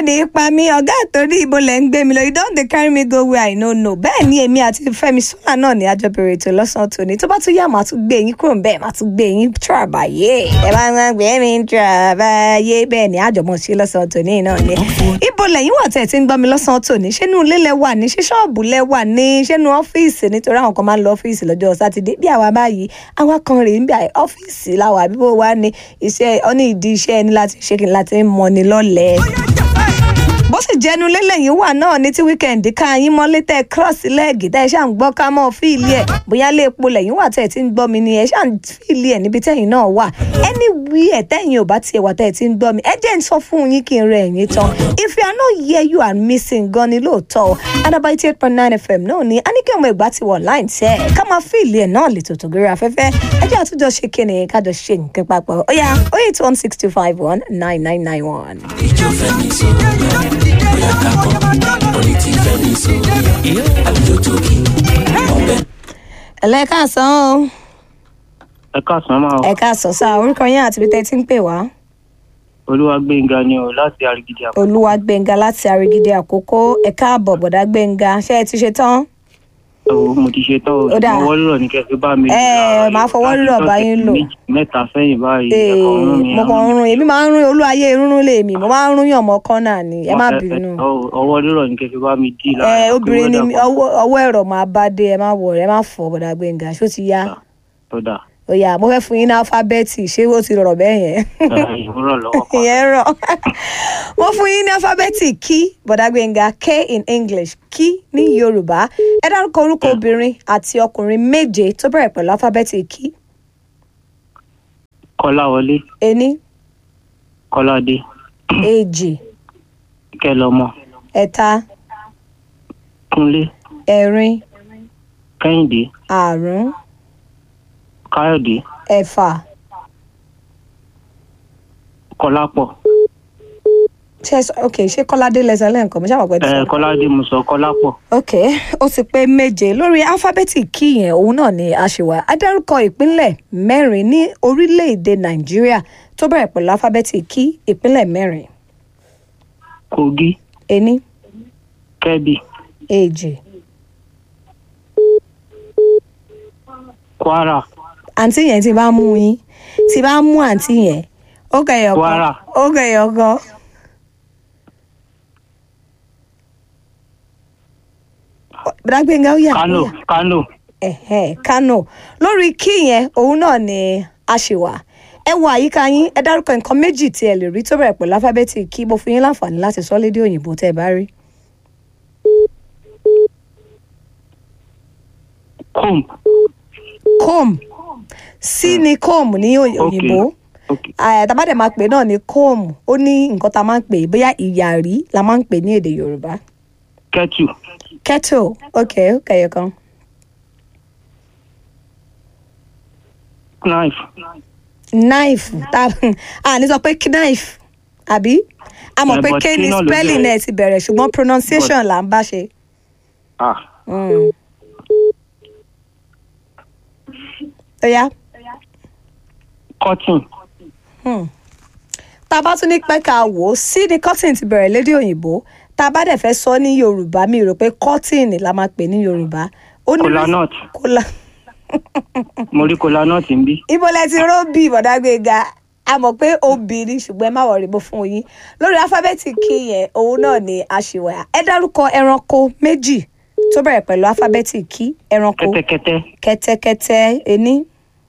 ò ní í pa mí ọ̀gá àtòrí ibo lẹ̀ ń gbé mi lọ you don dey carry me go where I no know bẹ́ẹ̀ ni èmi àti Fẹ́mi Sọ́là náà ní àjọ bẹ̀rẹ̀ ètò lọ́sàn-án tòní tó bá tún yá màá tún gbé yín kúrò bẹ́ẹ̀ màá tún gbé yín tíràbàyè ẹ bá ń gbé mi tíràbàyè bẹ́ẹ̀ ni àjọmọ̀ ṣe lọ́sàn-án tòní náà ni ibo lẹ́yìn wà tẹ̀ tí ń gbọ́ mi lọ́sàn-án tòní ṣé inú ilé lẹ wà ní ṣé ṣọ́ọ̀bù lẹ wà ní ṣé inú ọ́fíìsì nítorí àwọn kan máa ń lọ ọ́fíìsì lọ́jọ́ sátidé bí àwa báyìí àwa kan rèé ń bí ọ́fíìsì láwa àbíbó wa ní iṣẹ́ ọ́ní ìdí iṣẹ́ ẹni láti ṣe kí n láti mọ́ni lọ́lẹ̀ẹ́ bó sì jẹnu lélẹ̀yìn wà náà ní tí wíkẹ̀ndì ká yín mọ́lé tẹ́ cross lẹ́ẹ̀gì tẹ́ ẹ ṣáà ń gbọ́ ká mọ́ fíìlì ẹ̀ bóyá lè epo lẹ́yìn wà tẹ́ ẹ ti ń gbọ́ mi ni ẹ ṣáà ń fíìlì ẹ̀ níbi tẹ́yìn náà wà anywhere tẹ́yìn ò bá tiẹ̀ wà tẹ́ ẹ ti ń gbọ́ mi ẹ jẹ́ ń sọ fún yín kí n rẹ ẹ̀yìn tán if you are not here you are missing gan ni lóòótọ́ Adaba eighty eight point nine fm náà ni a ní kí ọmọ ìgbà ti wọ̀ line tẹ́ ẹ ká máa fíìlì ẹ̀ náà lè tòtò gírí afẹ́fẹ́ ẹ jẹ́ àtúnjọ ṣe kíni kájọ ṣe nǹkan papọ̀ ó yá oh eight one six two five one nine nine nine one. ìjọ fẹ́mi sọ̀rọ̀ bóyá ká kọ́ orí ti fẹ́mi sọ̀rọ̀ àlùjọ tó kí ọbẹ̀. ẹlẹ́kàsán o. ẹ káàsán máa ẹ káàsán sáà orúkọ yín àti ibi tẹ́ ti ń pè wá. olúwa gbẹ̀ngà ni o láti arigidi àpò. olúwa gbẹ̀ngà láti àrígídé àkókò ẹ káàbọ̀ bọ̀dá gbẹ̀ngà ṣé ẹ ti ṣe tán. o mo ti ṣe tán o Ó dáa. fọwọ́ rírọ̀ ní kẹfẹ́ bá mi. Ẹ, máa fọwọ́ rírọ̀ bá yín lò. méjì mẹ́ta sẹ́yìn báyìí Ee, ẹ̀kọ́ ọ̀run mi. mo kàn ń rún èmi máa ń rún olúwayé rúnrún lèmi mo máa ń rún yàn mọ́ kọ́nà ni ẹ má bínú. ọwọ́ rírọ̀ ní kẹfẹ́ bá mi dì ẹ obìnrin ni mí, ọwọ́ ọwọ́ ẹ̀rọ máa bá dé ẹ má wọ̀ ẹ má fọ bọ̀dá gbẹ̀ngà ṣó ti yá. tó dà ó yá mo fẹ́ fún yín ní alifábẹ́ẹ̀tì ṣé ó ti rọrọ̀ bẹ́ẹ̀ yẹn. ìwúrọ̀ lọ́wọ́ kan. ìyẹn rọ mo fún yín ní alifábẹ́ẹ̀tì kí bọ̀dá gbẹ̀ngà k in english kí ní yorùbá ẹ dárúkọ orúkọ obìnrin àti ọkùnrin méje tó bẹ̀rẹ̀ pẹ̀lú alifábẹ́ẹ̀tì kí kọ́láwọlé ení kọ́ládé èjì kẹlọmọ ẹ̀ta kúnlé ẹ̀rin kẹ́hìndé àrún káyọ̀dé ẹ̀fà kọ́lápọ̀ ṣe sọ ok ṣé kọ́ládé lẹ́sẹ̀ lẹ́ǹkan mo ṣàwọn pẹ́ ẹ tí sọ. kọ́ládé mo sọ kọ́lápọ̀ ok ó ti pé méje lórí alifábẹ́ẹ̀tì kí yẹn òun náà ni a ṣe wá a dárúkọ ìpínlẹ̀ mẹ́rin ní orílẹ̀-èdè nàìjíríà tó bẹ̀rẹ̀ pẹ̀lú alifábẹ́ẹ̀tì kí ìpínlẹ̀ mẹ́rin kogi ení kẹ́bì èjì kwara àǹtí yẹn ti bá mú yín ti bá mú àǹtí yẹn ó kẹyọ kan Kwara. ó kẹyọ kan. Bùdágbénga ó yà kano ó yà. kano Ẹ̀hẹ́n, Kano lórí kí yẹn òun náà ni a ṣe wà ẹ wo àyíká yín ẹ dárúkọ nǹkan méjì tí ẹ lè rí tó bẹ̀rẹ̀ pẹ̀lú alifábẹ́ẹ̀tì kí mo fún yín láǹfààní láti sọ lédè òyìnbó tẹ́ ẹ bá rí. comb comb sí ni comb ní òy- Ok. òyìnbó ok Ah, tá bá dẹ̀ máa pè náà ní comb ó ní nǹkan tá a máa ń pè é, bóyá ìyàrí la máa ń pè ní èdè Yorùbá kettle kettle ok ó kẹyọ kan knife knife tá a ní sọ pé knife àbí a mọ̀ Eh, pé but k kí ní náà ló spelling bẹ̀rẹ̀? ẹ̀ ti bẹ̀rẹ̀ ṣùgbọ́n pronunciation là ń bá ṣe. ah Mm. ó yá cotton Hmm. tá a bá tún ní pẹ́ ká wò ó sí ni cotton ti bẹ̀rẹ̀ lédè òyìnbó tá a bá dẹ̀ fẹ́ sọ ní yorùbá mi rò pé cotton la máa pè ní yorùbá. ó ní kola nut kola mo rí kola nut ń bí ibo lẹ ti róbì bọ̀dágbéga a mọ̀ pé obìnrin ṣùgbọ́n ẹ má wọ̀rí bó fún yín lórí alifábẹ́ẹ̀tì kí yẹn òun náà ni àṣìwà ẹ dárúkọ ẹranko méjì tó bẹ̀rẹ̀ pẹ̀lú alifábẹ́ẹ̀tì kí ẹranko kẹ́tẹ́kẹ́tẹ́ kẹ́tẹ́kẹ́tẹ́ ení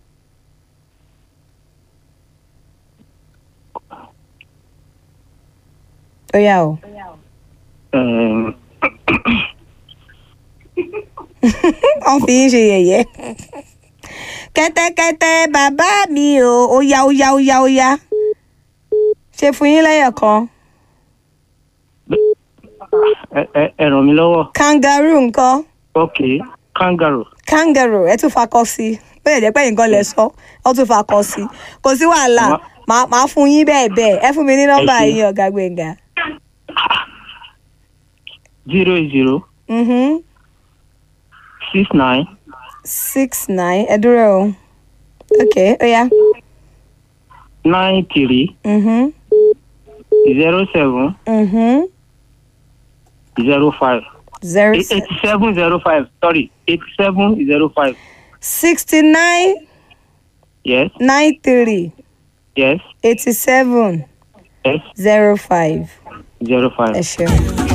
ó yá o um, wọ́n fi ń ṣe yẹ̀yẹ́ kẹ́tẹ́kẹ́tẹ́ bàbá mi o ó yá ó yá ó yá ó yá ṣe fún yín lẹ́yọ̀ kan ẹ ẹ- ẹ ràn mí lọ́wọ́ kangaroo nǹkan ok kangaroo kangaroo ẹ tún fakọ sí i bẹ́ẹ̀ jẹ́ pé nǹkan lẹ sọ ọ tún fakọ sí i kò sí wàhálà Má- màá màá fún yín bẹ́ẹ̀ bẹ́ẹ̀ ẹ fún mi ní nọ́mbà ṣé. yín ọ̀gá Gbénga. zero zero Mhm. six nine six nine ẹ dúró o ok ó yá nine three Mhm. zero seven Mhm. zero five zero eighty seven zero five sorry eighty seven zero five sixty nine yes nine three yes eighty seven yes zero five zero five. ẹ ṣeun.